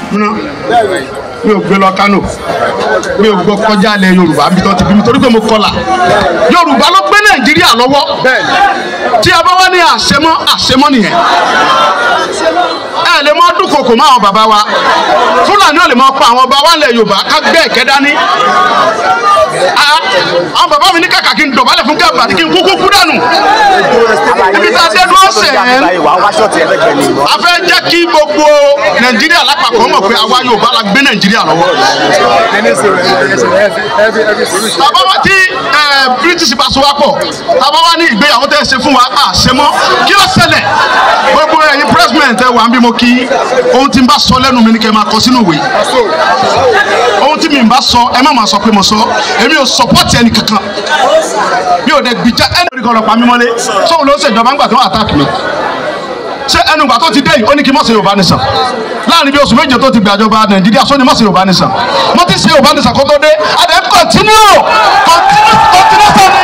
mi ò gbé lọ Kánò mi ò gbọ́ kọjá ilẹ̀ Yorùbá bí tó ti bí mi torí pé mo kọlà Yorùbá ló gbé Nàìjíríà lọ́wọ́ tí a bá wá ní àṣemọ́ àṣemọ́ nìyẹn ẹ lè mọ dúnkokò mọ́ àwọn bàbá wa Fúlàní ò lè mọ pa àwọn ọba wa lẹ̀ Yorùbá ká gbé ẹ̀kẹ́ dání Ah, àwọn bàbá mi ní kàkà kí n dọ̀bálẹ̀ fún Gàmbàrí kí n kúkú kú dànù ibi tá a dé dúró sẹ̀ ẹ́ a fẹ́ jẹ́ kí gbogbo Nàìjíríà lápapọ̀ mọ̀ pé àwa Yorùbá la gbé Nàìjíríà lọ́wọ́ tàbá wá tí ẹ, British bá so wá pọ̀ tàbá wá ní ìgbéyàwó tẹ́ ẹ ṣe fún wa à ṣe mọ́ kí ló ṣẹlẹ̀ gbogbo ẹ̀yin president ẹ wà ń bí mo kí ohun tí n bá sọ lẹ́nu mi ni kẹ́ ẹ máa kọ sínú ìwé ohun tí mi bá sọ ẹ má máa sọ pé mo sọ èmi ò support ẹni kankan mi ò dẹ̀ gbìjà ẹni kan lọ pa mí mọ́lé sóhun ló ń ṣèjọba ńgbà tó ń attack mi ṣé ẹnu ìgbà tó ti dé yìí ó ní kí n má ṣe Yorùbá nìsan láàrin bí oṣù méje tó ti gbàjọba Nàìjíríà sóni má ṣe Yorùbá nìsan mo ti ṣe Yorùbá nìsan kó tó dé adé continue continue continue sani.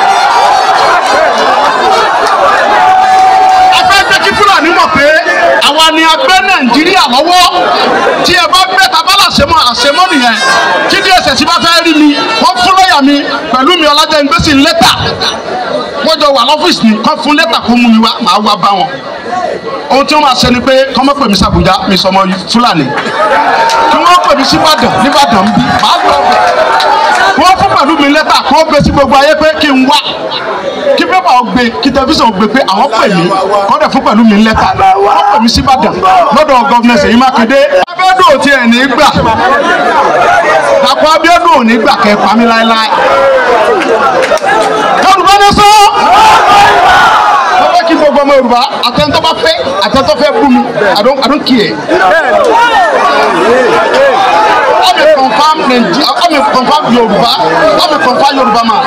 a fẹ́ jẹ́ kí Fúlàní mọ̀ pé àwa ni a gbé Nàìjíríà lọ́wọ́ tí ẹ bá gbé tabala àṣemọ́ àṣemọ́ nìyẹn tí DSS bá fẹ́ rí mi wọ́n fún lọ́ọ̀yà mi pẹ̀lú mi Ọlájẹ́ngbèsì lẹ́tà wọ́n jọ wà lọ́fíìsì ni kọ́ fún lẹ́tà kó mú mi wá màá wá bá wọn ohun tí wọ́n máa ṣe ni pé kọ́ mọ́ pè mí sàbújá mi sọmọ Fúlàní kí wọ́n pè mí síbàdàn níbàdàn bí màá lọ bẹ̀ wọ́n fún pẹ̀lú mi lẹ́tà kó gbé sí gbogbo ayé pé kí n wá kí pépà ó gbé kí tẹlifíṣàn ó gbé pé àwọn pè mí kọ́ dẹ̀ fún pẹ̀lú mi lẹ́tà wọ́n pè mí síbàdàn lọ́dọ̀ gọ́vnẹ̀ Ṣèyí Mákindé Abíọ́dún ò tiẹ̀ ní gbà Dàpọ̀ Abíọ́dún ò ní gbà kẹ́ pa mí láéláé Yorùbá ní sọ mo fẹ́ kí gbogbo ọmọ Yorùbá àtẹ̀ntọ́ bá fẹ́ àtẹ̀ntọ́ fẹ́ bú mi I don't I don't care. I'm a confirm Nigeria I'm a confirm Yorùbá I'm a confirm Yorùbá man.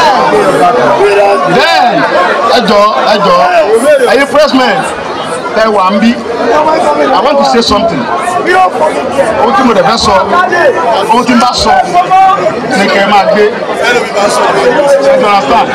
Then ẹ jọ ẹ jọ ẹyin pressmen ẹ wà ń bí I want to say something ohun tí mo dẹ̀ fẹ́ sọ ohun tí n bá sọ ni kẹ́ ẹ máa gbé ẹ jọ understand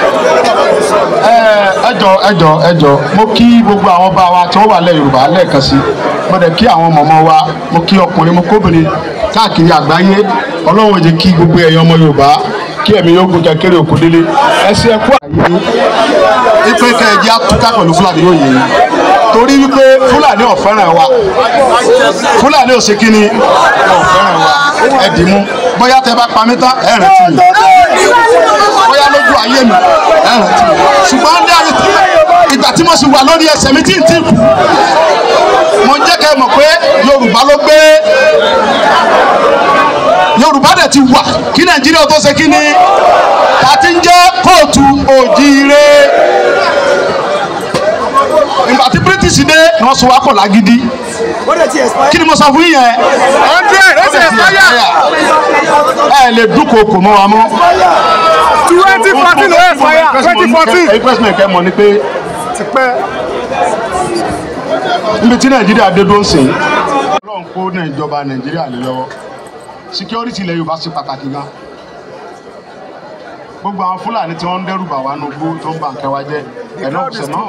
ẹ jọ ẹ jọ ẹ jọ mo kí gbogbo àwọn bá wa tí wọ́n wà lẹ́ Yorùbá lẹ́ẹ̀kan sí mo dẹ̀ kí àwọn mọ̀mọ́ wa mo kí ọkùnrin mo kóbìnrin káàkiri àgbáyé Ọlọ́run ò jẹ́ kí gbogbo ẹ̀yàn ọmọ Yorùbá kí ẹ̀mí yóò gùn kékeré òkú délé ẹsẹ̀ ẹ̀kú àyè ipe kẹ̀jẹ́ àtúntà pẹ̀lú Fúlàní yóò yẹ torí wípé Fúlàní ò fẹ́ràn wa Fúlàní ò ṣe kí ni ò fẹ́ràn wa ẹ dì mú bóyá tẹ bá pa mí tán ẹ rántí mi bóyá lójú ayé mi ẹ rántí mi ṣùgbọ́n ní ayé tí ìgbà tí mo sì wà lórí ẹsẹ̀ mi tí ń tí kù mo jẹ́ kẹ́ ẹ mọ̀ pé Yorùbá ló gbé Yorùbá dẹ̀ ti wà kí Nàìjíríà tó ṣe kí ni ta ti ń jẹ́ kóòtù òjíire ìgbà tí British dé ni wọ́n sọ wá pọ̀ lágídí kí ni mo sọ fún yín yẹn hundred ó sì expire ẹ lè dúnkokò mọ́ wa mọ́. twenty fourteen ó expire twenty fourteen. ẹ̀yin pẹ́sìmẹ̀ kẹ́ mọ̀ ni pé níbi tí Nàìjíríà dé dó ń sìn Ọlọ́run kó ní ìjọba Nàìjíríà lé lọ́wọ́ security ilẹ̀ Yorùbá ṣe pàtàkì gan gbogbo àwọn Fúlàní tí wọ́n ń dẹ́rù bà wá nugbó tó ń bà nǹkan wa jẹ́ ẹ̀nà ọ̀sẹ̀ náà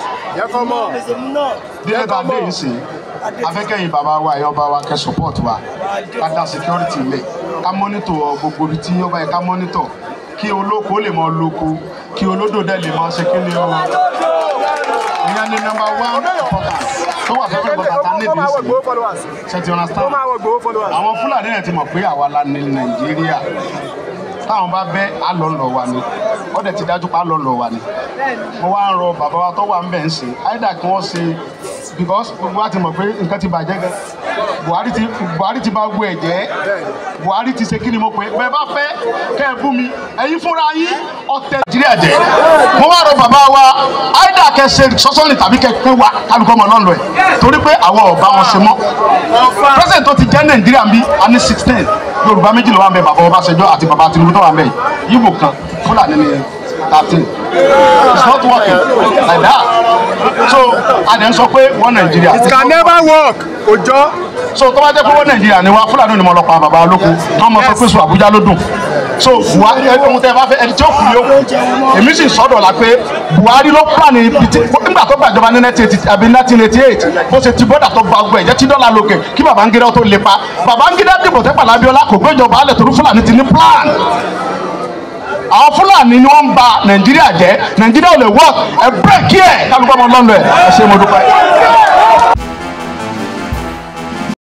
díẹ̀ tá a dé yìí sìn afẹ́kẹ́yìn bàbá wa ẹ̀yọ́ bá wa kẹ́ support wa ká dá security ilẹ̀ ká monitor gbogbo ibi tí yóò bá yẹ ká monitor kí olóko lè mọ lóko kí olódò dẹ̀ lè mọ ṣe kí ni o ìyẹn ni number one important tó wà fẹ́fẹ́ bọ́tà tá nídìí sí ṣe ti understand àwọn Fúlàní yẹn ti mọ̀ pé àwa la ní Nàìjíríà táwọn bá bẹ́ àlọ́lọ́ wa ni wọ́n dẹ̀ ti dájú pé àlọ́lọ́ wa ni mo wá ń rọ bàbá wa tó wà ń bẹ̀ ń sìn áìdá kí wọ́n ṣe because gbogbo wa ti mọ̀ pé nǹkan ti bàjẹ́ gan Buhari ti Buhari ti bá gbọ́ ẹ̀ jẹ́ Buhari ti ṣe kí ni mo pè bẹ́ẹ̀ bá fẹ́ kẹ́ ẹ bú mi ẹ̀yin fúnra yín ọ̀tẹ̀ Nàìjíríà jẹ́ mo wá rọ bàbá wa áìdá kẹ́ ṣe sọ́sọ́nì tàbí kẹ́ pé wa kálukọ́ mọ̀ lọ́nà ẹ̀ torí pé àwọn ọ̀bá wọn ṣe mọ́ president tó ti jẹ́ Nàìjíríà bí a ní sixteen Yorùbá méjì ló wà ń bẹ bàbá Ọbásanjọ́ àti bàbá Tinubu tó wà ń bẹ yìí Ìgbò kan Fúlàní ni thirteen it's not working like that so adẹ̀ ń sọ pé wọ́n nàìjíríà It can never work. Ojo. so tó bá jẹ́ pé wọ́n nàìjíríà ni wa fúlàní ni mo lọ pa bàbá olóko tó mọ sọ pé sùn àbújá ló dùn so buhari ẹni ohun tẹ ẹ bá fẹ́ ẹni tí ó kù yóò kù èmi sì sọ́dọ̀ la pé buhari ló plan ibi tí nígbà tó gbàjọba ní nineteen eighty àbí nineteen eighty eight bó ṣe ti bọ́dà tó gba ọgbẹ́ ìjẹ́ tí dọ́là lókè kí babangida tó lè pa babangida dìbò tẹ́pà lábíọ́lá kò gbéjọba alẹ̀ torí fúlàní ti ní plan àwọn fúlàní ni wọ́n ń ba nàìjíríà jẹ́ nàìjíríà ò lè work ẹ bírèkì ẹ̀ kálukọ́ ọmọ lọ́nà ẹ̀ ẹ ṣe mo dúpẹ́.